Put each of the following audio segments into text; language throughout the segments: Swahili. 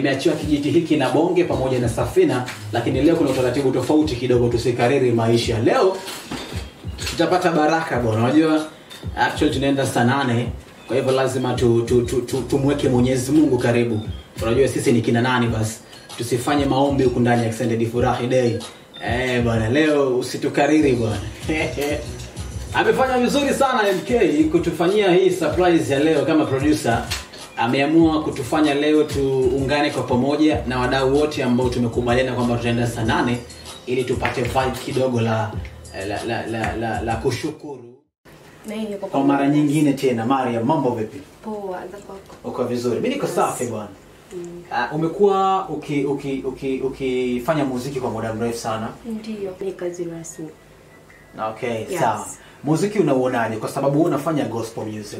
nimeachiwa kijiti hiki na bonge pamoja na safina lakini leo kuna utaratibu tofauti kidogo tusikariri maisha leo tutapata baraka bwana unajua actually tunaenda saa nane kwa hivyo lazima tu, tu, tu, tu, tumweke mwenyezi mungu karibu unajua sisi ni kina nani basi tusifanye maombi huku ndani ya extended furahi day eh bwana leo usitukariri bwana amefanya vizuri sana mk kutufanyia hii surprise ya leo kama producer ameamua kutufanya leo tuungane kwa pamoja na wadau wote ambao tumekubaliana kwamba tutaenda saa nane ili tupate vibe kidogo la la, la, la, la, la kushukuru Na hii niko kwa mara nyingine tena maria mambo vipi poa za kwako. uko vizuri mi niko safi bwana uh, umekuwa ukifanya uki, uki, ukifanya muziki kwa muda mrefu sana Ndio. Ni kazi rasmi. okay Yes. sawa muziki unauonaje kwa sababu wewe unafanya gospel music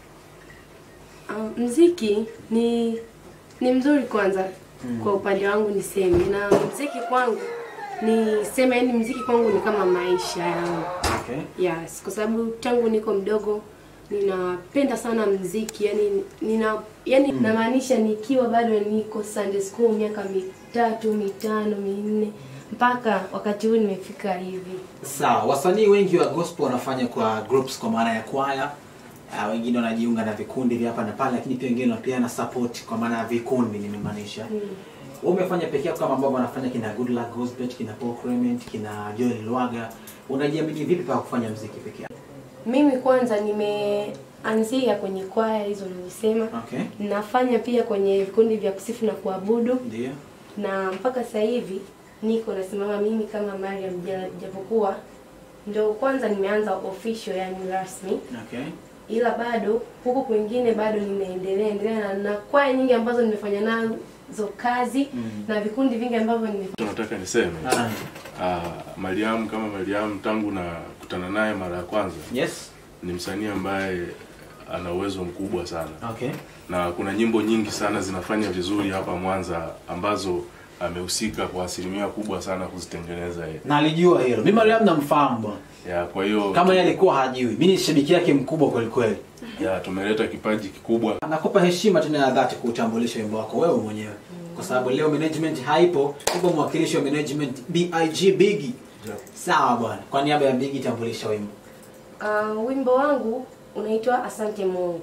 Um, mziki ni ni mzuri kwanza kwa upande wangu niseme na mziki kwangu ni sema yani mziki kwangu ni kama maisha yangu okay yes kwa sababu tangu niko mdogo ninapenda sana mziki yani nina yani namaanisha nikiwa bado niko Sunday school miaka mitatu mitano minne mpaka wakati huu nimefika hivi sawa wasanii wengi wa gospel wanafanya kwa groups kwa maana ya kwaya uh, wengine wanajiunga na vikundi vya hapa na pale lakini pia wengine wanapeana support kwa maana ya vikundi nimemaanisha mm. wewe umefanya peke yako kama ambavyo wanafanya kina good luck Gosbet, kina Paul Clement kina Joel Lwaga unajiamini vipi pa kufanya mziki peke yako Mimi kwanza nimeanzia kwenye kwaya hizo nilisema. okay Nafanya pia kwenye vikundi vya kusifu na kuabudu ndio na mpaka sasa hivi niko nasimama mimi kama Mariam ja- japokuwa ndo kwanza nimeanza official yani rasmi okay ila bado huku kwingine bado nimeendelea endelea na, na kwaya nyingi ambazo nimefanya nazo kazi Mm. na vikundi vingi ambavyo nimefanya tunataka niseme ah, ah, Mariam kama Mariam tangu na kutana naye mara ya kwanza yes ni msanii ambaye ana uwezo mkubwa sana okay na kuna nyimbo nyingi sana zinafanya vizuri hapa Mwanza ambazo amehusika kwa asilimia kubwa sana kuzitengeneza yeye. na alijua hilo mimi Mariam namfahamu bwana Ya, kwa hiyo kama yeye alikuwa hajui mimi ni shabiki yake mkubwa kweli kweli ya tumeleta kipaji kikubwa nakupa heshima tena ya dhati kuutambulisha wimbo wako wewe mwenyewe kwa sababu leo management haipo upo mwakilishi wa management big bigi sawa bwana kwa niaba ya bigi tambulisha wimbo uh, wimbo wangu unaitwa asante mungu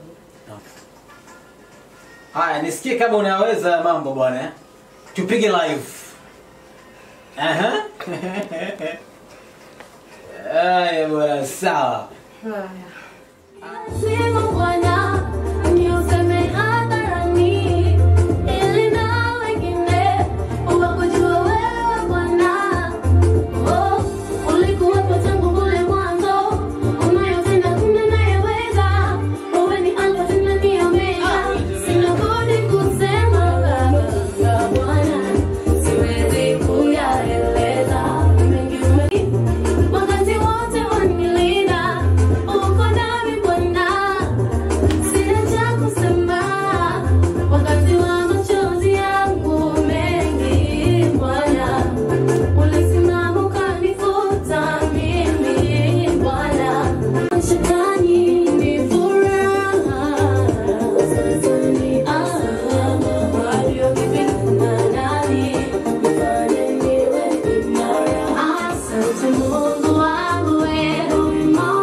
haya nisikie kama unaweza ya mambo bwana eh? tupige live Aha. haya bwana sawa haya Sema Bwana, ni useme hadharani, ili na wengine wakujue wewe Bwana. Oh, ulikuwepo tangu kule mwanzo, unayotenda kuna nayeweza. Wewe ni Alfa tena ni Omega. Sina budi kusema Baba, Bwana, siwezi kuyaeleza mengi ume wakati wote wanilinda, uko nami Bwana, sina cha kusema wakati wa machozi yangu mengi. Bwana, ulisimama ukanifuta mimi Bwana, shetani ni furaha, sasa ni alama waliokipigana nami, nifanye niwe imara. Asante Mungu wangu, wewe wema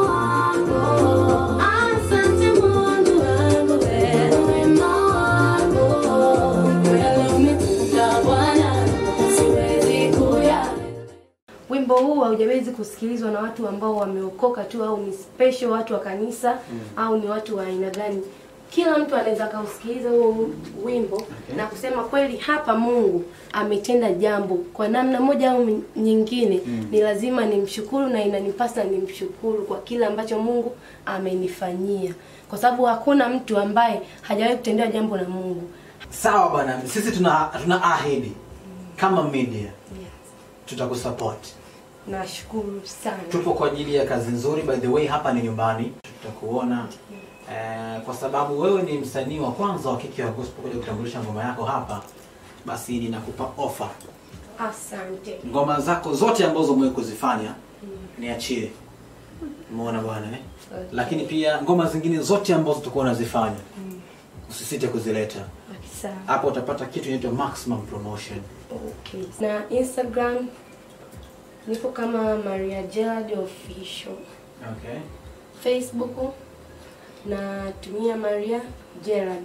wako. Asante Mungu wangu, wewe wema wako. Kweli umetenda Bwana, siwezi kuya wimbo huu haujawezi kusikilizwa na watu ambao wameokoka tu au ni special watu wa kanisa au ni watu wa aina gani kila mtu anaweza akausikiliza huo wimbo na kusema kweli hapa mungu ametenda jambo kwa namna moja au nyingine ni lazima nimshukuru na inanipasa nimshukuru kwa kile ambacho mungu amenifanyia kwa sababu hakuna mtu ambaye hajawahi kutendewa jambo na mungu sawa bwana sisi tuna tuna ahidi kama media yes. tutakusupport nashukuru sana tupo kwa ajili ya kazi nzuri by the way hapa ni nyumbani tutakuona eh, kwa sababu wewe ni msanii wa kwanza wa kike wa gospel kuja kutambulisha ngoma yako hapa basi ninakupa offer asante ngoma zako zote ambazo umewahi kuzifanya niachie umeona bwana eh? Okay. lakini pia ngoma zingine zote ambazo tutakuwa unazifanya usisite kuzileta Sawa. hapo utapata kitu inaitwa maximum promotion Okay. Na Instagram niko kama Maria Gerald official. okay Facebook natumia Maria Gerald.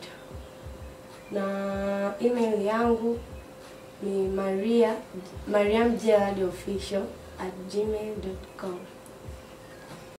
Na email yangu ni maria mariam gerald official at gmail.com.